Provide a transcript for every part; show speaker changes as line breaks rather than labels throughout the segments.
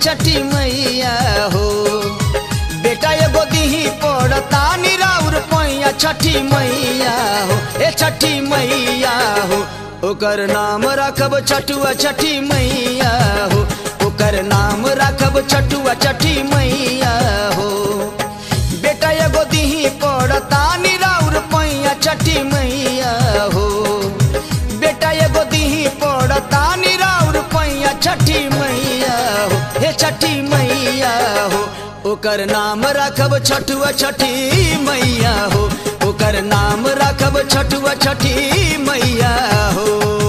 छठी मैया हो बेटा एगो दीही पड़ता निराउर पैया छठी मैया हो ए छठी मैया हो ओकर नाम रखब छठुआ छठी मैया हो ओकर नाम रखब छठुआ छठी मैया हो बेटा एगो दीही पड़ता निराउर पैया छठी मैया हो बेटा एगो दीही पड़ता निराउर पैया छठी मैया हो हे छठी मैया हो ओकर नाम रखब छठुआ छठी मैया हो ओकर नाम रखब छठुआ छठी मैया हो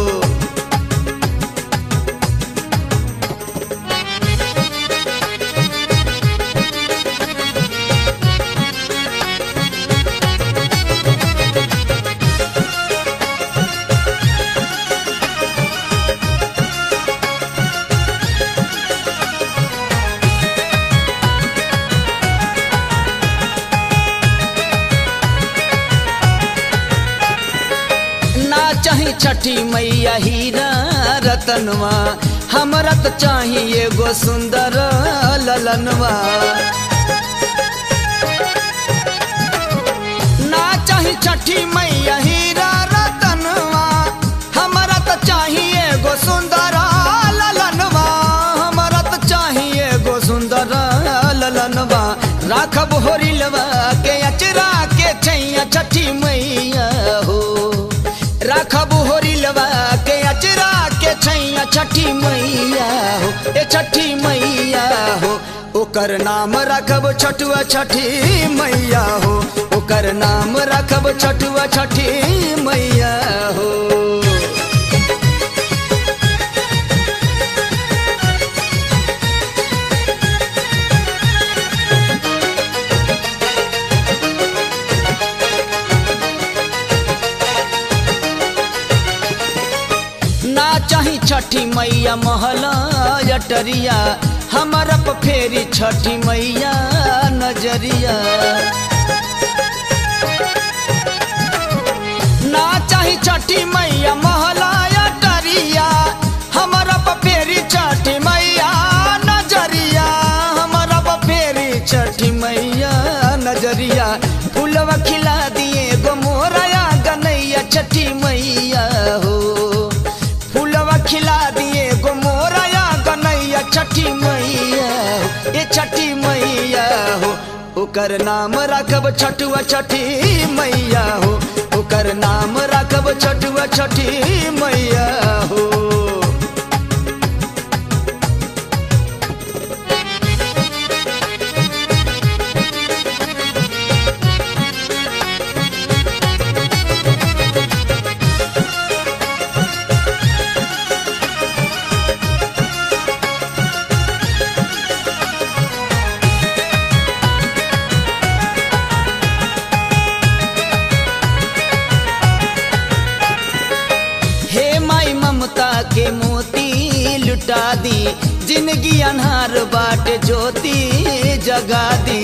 ना चाही छठी मैया हीरा रतनवा हमरा तो चाही एगो सुंदर ललनवा ना चाही छठी मैया हीरा रतनवा हमरा तो चाही एगो सुंदर ललनवा हमरा तो चाही एगो सुंदर ललनवा राखब होरिलवा के अचरा के छैया छठी मैया हो राखब होरिलवा के अचरा के छैया छठी मैया हो ए छठी मैया हो ओकर नाम रखब छठुआ छठी मैया हो ओकर नाम रखब छठुआ छठी मैया हो ना चाही छठी मैया महला अटरिया हमारा प फेरी छठी मैया नजरिया ना चाही छठी मैया महला अटरिया हमारा प फेरी छठी मैया नजरिया हमारा प फेरी छठी मैया नजरिया फूलवा खिला दिए गो मोरया गनैया छठी मैया हो फूलवा खिला दिए गो मोरया गनैया छठी मैया हो, ए छठी मैया हो ओकर नाम रखब छठुआ छठी मैया हो ओकर नाम रखब छठुआ छठी मैया हो हे माई ममता के मोती लुटा दी जिंदगी अनहार बाट ज्योति जगा दी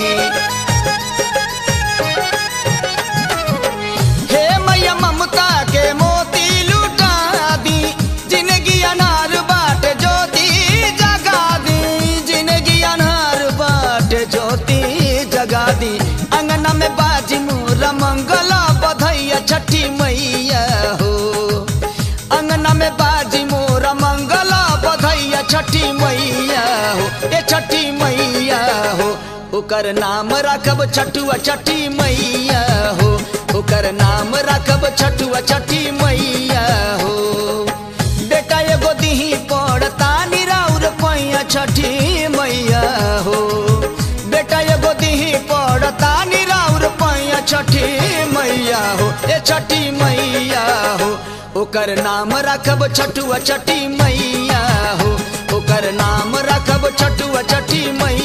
हे मैया ममता के मोती लुटा दी जिंदगी अनहार बाट ज्योति जगा दी जिंदगी अनहार बाट ज्योति जगा दी अंगना में बाजी मोरा मंगला बधैया छठी मैया हो अंगना में बाजी मोरा मंगला बधैया छठी मैया हो ए छठी मैया हो ओकर नाम रखब छठुआ छठी मैया हो ओकर नाम रखब छठुआ छठी मैया हो बेटा एगो दीही पड़ता निराउर पैया छठी मैया हो बेटा एगो दीही पड़ता निराउर पैया छठी मैया हो ए छठी मैया हो ओकर नाम रखब छठुआ छठी मैया हो ओकर नाम रखब छठुआ छठी मैया